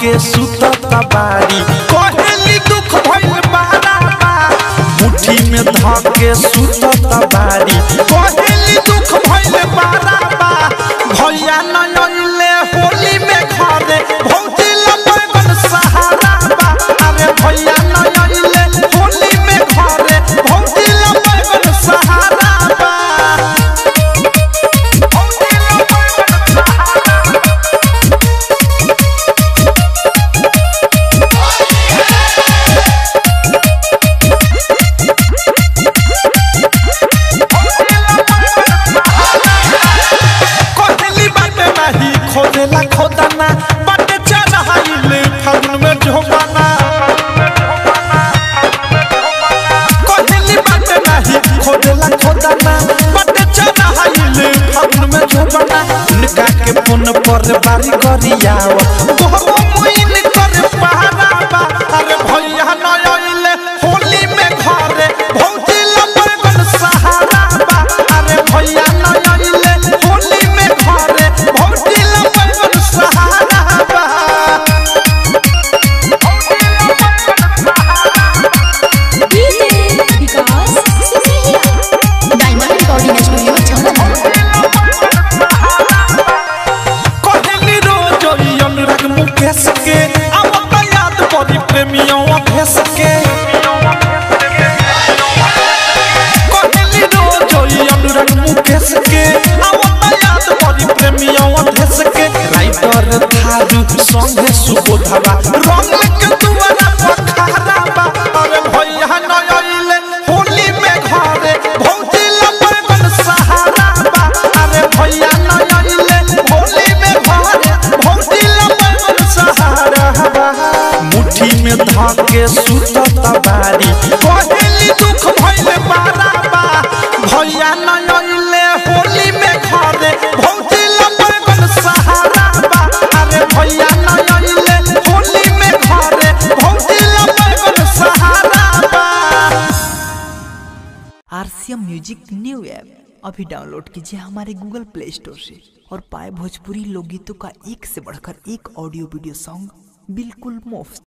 धके सुतता बारी कहली दुख भइल बारा बा मुट्ठी में धके सुतता बारी कहली दुख भइल बारा बा भैया न अइले होली में घरे भौजी लगन सहारा बा अरे भैया न अइले होली में घरे भौजी लगन सहारा बा भौजी लगन सहारा कहली बाटे नाही खोदेला खोदाना बाटे चढ़ाइले फागुन में झोपाना कहली बाटे नाही खोदेला खोदाना बाटे चढ़ाइले फागुन में झोपाना उनका के फोन पर बारी करियाव तोहरो मुइन कर पहाड़ा बा अरे भैया न आइले होली में घरे भौजी लगन सहारा बा अरे भैया न आइले होली में घरे भौजी लगन सहारा बा DJ Vikas Sisiya diamond recording studio छाना कहली रोज ई अनुराग मुकेश के आवत याद परी प्रेमियों अभेस के कहली रोज ई अनुराग मुकेश के आवत याद परी प्रेमियों अभेस के राइटर थारू संगे सुबोधवा रंग के दुआरा पखारा बा अरे भैया न आइले होली में घरे भौजी लगन सहारा बा अरे भैया न आइले होली में घरे भौजी लगन सहारा बा मुट्ठी में धके सुतता बारी कहली दुख भइल बारा बा भैया न आइले होली में घरे भौजी लगन सहारा बा अरे भैया न आइले होली में घरे भौजी लगन सहारा बा आरसीएम म्यूजिक न्यू ऐप अभी डाउनलोड कीजिए हमारे गूगल प्ले स्टोर से और पाए भोजपुरी लोकगीतों का एक से बढ़कर एक ऑडियो वीडियो सॉन्ग बिल्कुल मुफ्त